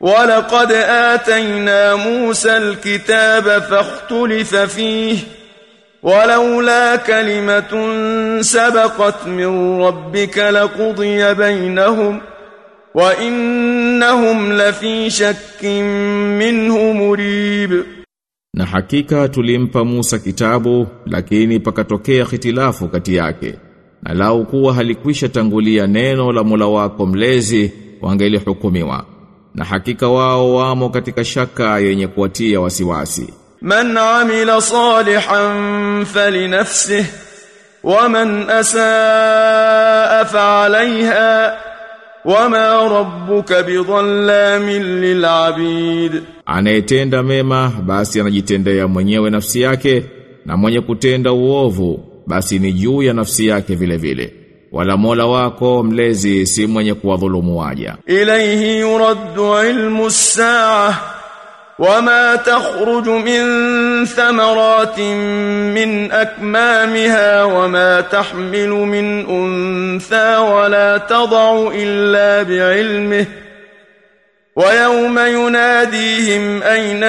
ولقد آتينا موسى الكتاب فاختلف فيه ولولا كلمة سبقت من ربك لقضي بينهم وإنهم لفي شك منه مريب Na hakika tulimpa Musa kitabu lakini pakatokea hitilafu kati yake. Na lau kuwa halikwisha tangulia neno la Mola wako mlezi wangelihukumiwa. Na hakika wao wamo katika shaka yenye kuwatia wasiwasi. من عمل صالحا فلنفسه ومن أساء فعليها وما ربك بظلام للعبيد Anayetenda mema basi anajitendea mwenyewe nafsi yake na mwenye kutenda uovu basi ni juu ya nafsi yake vile vile. Wala Mola wako mlezi si mwenye kuwadhulumu waja. إليه يرد علم الساعة وما تخرج من ثمرات من أكمامها وما تحمل من أنثى ولا تضع إلا بعلمه ويوم يناديهم أين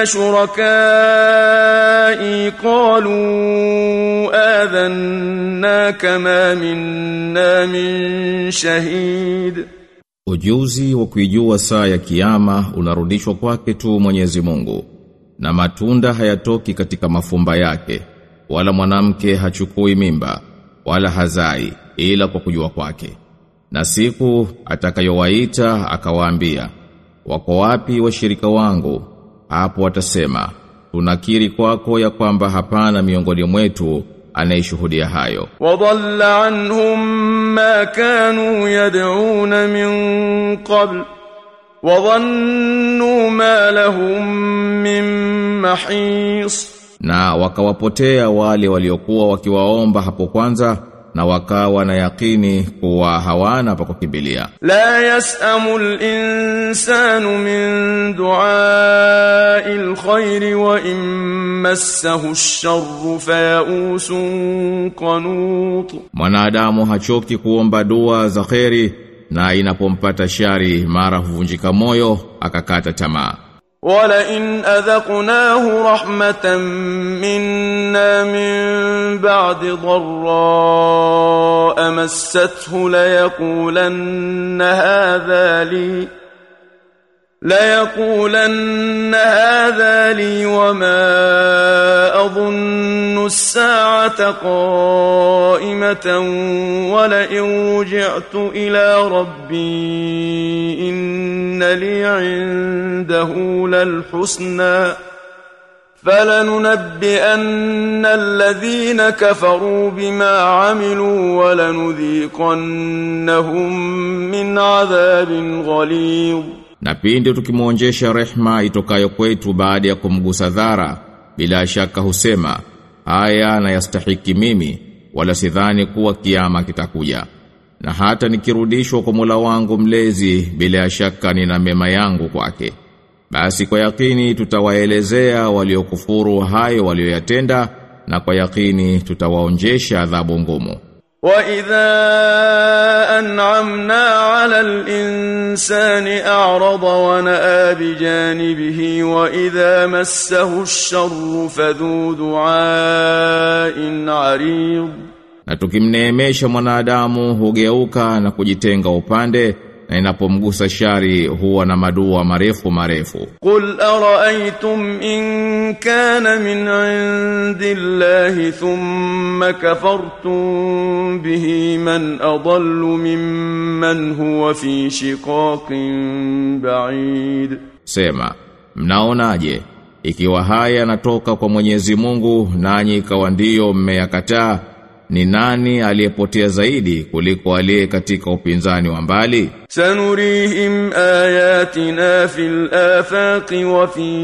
شركائي قالوا آذناك ما منا من شهيد Ujuzi wa kuijua saa ya kiyama unarudishwa kwake tu Mwenyezi Mungu. Na matunda hayatoki katika mafumba yake, wala mwanamke hachukui mimba, wala hazai ila kwa kujua kwake. Na siku atakayowaita akawaambia, wako wapi washirika wangu? Hapo watasema, tunakiri kwako ya kwamba hapana miongoni mwetu anayeshuhudia hayo. وضل عنهم ما كانوا يدعون من قبل وظنوا ما لهم من محيص Na wakawapotea wale waliokuwa wakiwaomba hapo kwanza na wakawa na yakini kuwa hawana pa kukimbilia. لا يسأم الإنسان من دعاء الخير وإن مسه الشر فيئوس قنوط Mwanadamu hachoki kuomba dua za kheri na inapompata shari mara huvunjika moyo akakata tamaa. ولئن أذقناه رحمة منا من بعد ضراء مسته ليقولن هذا لي ليقولن هذا لي وما أظن الساعة قائمة ولئن رجعت إلى ربي إن لي عنده للحسنى فلننبئن الذين كفروا بما عملوا ولنذيقنهم من عذاب غليظ Na pindi tukimwonjesha rehma itokayo kwetu baada ya kumgusa dhara, bila shaka husema, haya na yastahiki mimi, wala sidhani kuwa kiama kitakuja. Na hata nikirudishwa kwa Mola wangu mlezi, bila shaka nina mema yangu kwake. Basi kwa yakini tutawaelezea waliokufuru hayo walioyatenda, na kwa yakini tutawaonjesha adhabu ngumu. وإذا أنعمنا على الإنسان أعرض ونأى بجانبه وإذا مسه الشر فذو دعاء عريض Na tukimneemesha mwanadamu hugeuka na kujitenga upande na inapomgusa shari huwa na madua marefu marefu. قل أرأيتم إن كان من عند الله ثم كفرتم به من أضل ممن هو في شقاق بعيد Sema, mnaonaje ikiwa haya yanatoka kwa Mwenyezi Mungu nanyi ikawa ndiyo mmeyakataa ni nani aliyepotea zaidi kuliko aliye katika upinzani wa mbali? سنريهم آياتنا في الآفاق وفي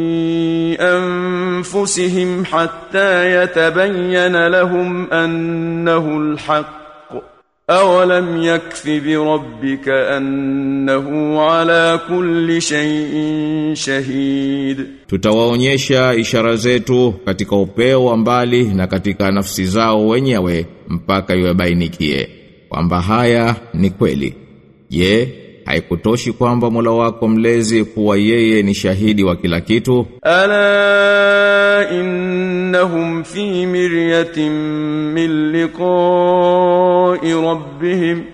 أنفسهم حتى يتبين لهم أنه الحق أولم يكف بربك أنه على كل شيء شهيد Tutawaonyesha ishara zetu katika upeo wa mbali na katika nafsi zao wenyewe mpaka iwebainikie kwamba haya ni kweli. Je, haikutoshi kwamba Mola wako mlezi kuwa yeye ni shahidi wa kila kitu ألا إنهم في مرية من لقاء ربهم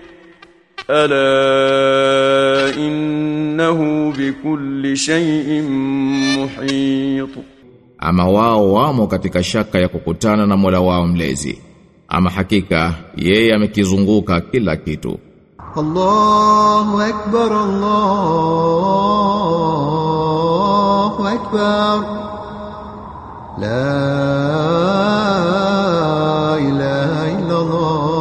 ألا إنه بكل شيء محيط ama wao wamo katika shaka ya kukutana na Mola wao mlezi ama hakika yeye amekizunguka kila kitu الله أكبر الله أكبر لا إله إلا الله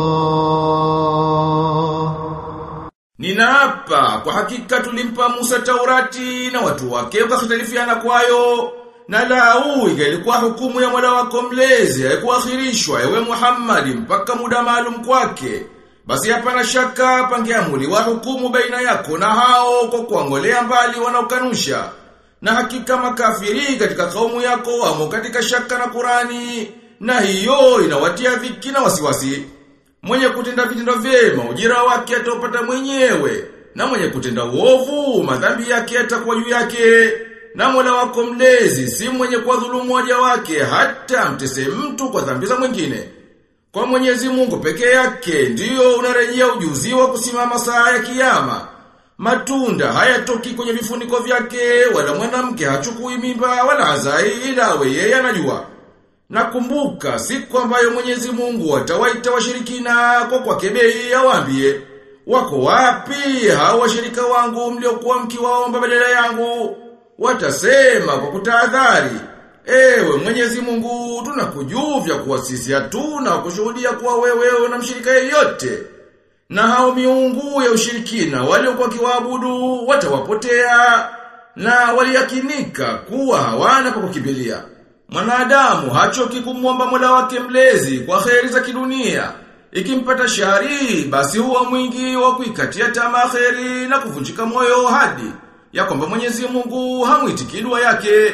Ninaapa kwa hakika tulimpa Musa Taurati na watu wake wakakhtalifiana kwayo na lau ilikuwa hukumu ya Mola wako mlezi haikuakhirishwa ewe Muhammad mpaka muda maalum kwake basi hapana shaka pangeamuliwa hukumu baina yako na hao kwa kuangolea mbali wanaokanusha na hakika makafiri katika kaumu yako wamo katika shaka na Qurani na hiyo inawatia dhiki na wasiwasi Mwenye kutenda vitendo vyema ujira wake ataupata mwenyewe na mwenye kutenda uovu madhambi yake atakuwa juu yake na Mola wako mlezi si mwenye kuwadhulumu waja wake hata mtese mtu kwa dhambi za mwingine. Kwa Mwenyezi Mungu peke yake ndiyo unarejea ujuzi wa kusimama saa ya kiyama. Matunda hayatoki kwenye vifuniko vyake wala mwanamke hachukui mimba wala hazai ila we yeye anajua. Nakumbuka siku ambayo Mwenyezi Mungu atawaita washirikina kwa kwa kebei awaambie wako wapi hao washirika wangu mliokuwa mkiwaomba badala yangu watasema kwa kutahadhari ewe Mwenyezi Mungu tunakujuvya kuwa sisi hatuna kushuhudia kuwa wewe na mshirika yeyote na hao miungu ya ushirikina waliokuwa kiwaabudu watawapotea na waliyakinika kuwa hawana pa kukimbilia Mwanadamu hachoki kumwomba Mola wake mlezi kwa kheri za kidunia. Ikimpata shari basi huwa mwingi wa kuikatia tamaa kheri na kuvunjika moyo hadi ya kwamba Mwenyezi Mungu hamuitiki dua yake.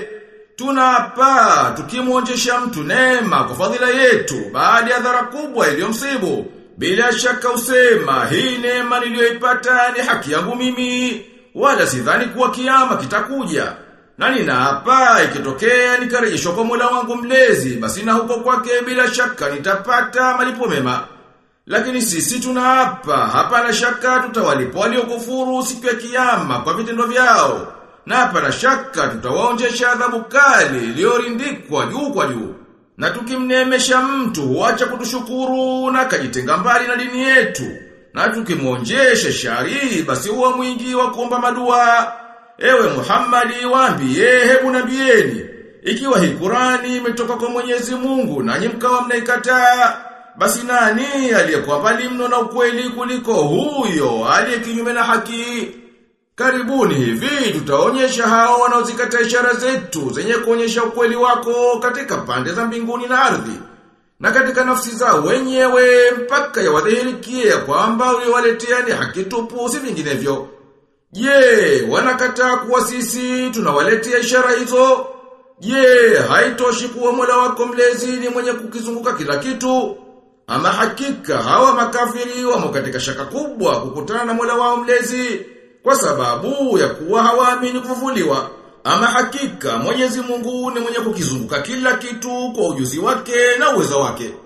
Tunapa tukimwonjesha mtu neema kwa fadhila yetu baada ya dhara kubwa iliyomsibu. Bila shaka usema hii neema niliyoipata ni haki yangu mimi wala sidhani kuwa kiama kitakuja. Na ninaapa ikitokea nikarejeshwa kwa Mola wangu mlezi basi na huko kwake bila shaka nitapata malipo mema. Lakini sisi tunaapa hapana shaka tutawalipo waliokufuru siku ya kiyama kwa vitendo vyao. Na hapana shaka tutawaonjesha adhabu kali iliyorindikwa juu kwa juu. Na tukimnemesha mtu huacha kutushukuru na kajitenga mbali na dini yetu. Na tukimwonjesha shari basi huwa mwingi wa kuomba madua. Ewe Muhammadi waambie hebu nabieni ikiwa hii Qurani imetoka kwa Mwenyezi Mungu nanyi mkawa mnaikataa basi nani aliyekuwa mbali mno na ukweli kuliko huyo aliye kinyume na haki Karibuni hivi tutaonyesha hao wanaozikataa ishara zetu zenye kuonyesha ukweli wako katika pande za mbinguni na ardhi na katika nafsi zao wenyewe mpaka yawadhihirikie kwamba uliowaletea ni haki tupu si vinginevyo. Je, wanakataa kuwa sisi tunawaletea ishara hizo? Je, haitoshi kuwa Mola wako mlezi ni mwenye kukizunguka kila kitu? Ama hakika hawa makafiri wamo katika shaka kubwa kukutana na Mola wao mlezi kwa sababu ya kuwa hawaamini kufufuliwa. Ama hakika Mwenyezi Mungu ni mwenye kukizunguka kila kitu kwa ujuzi wake na uwezo wake.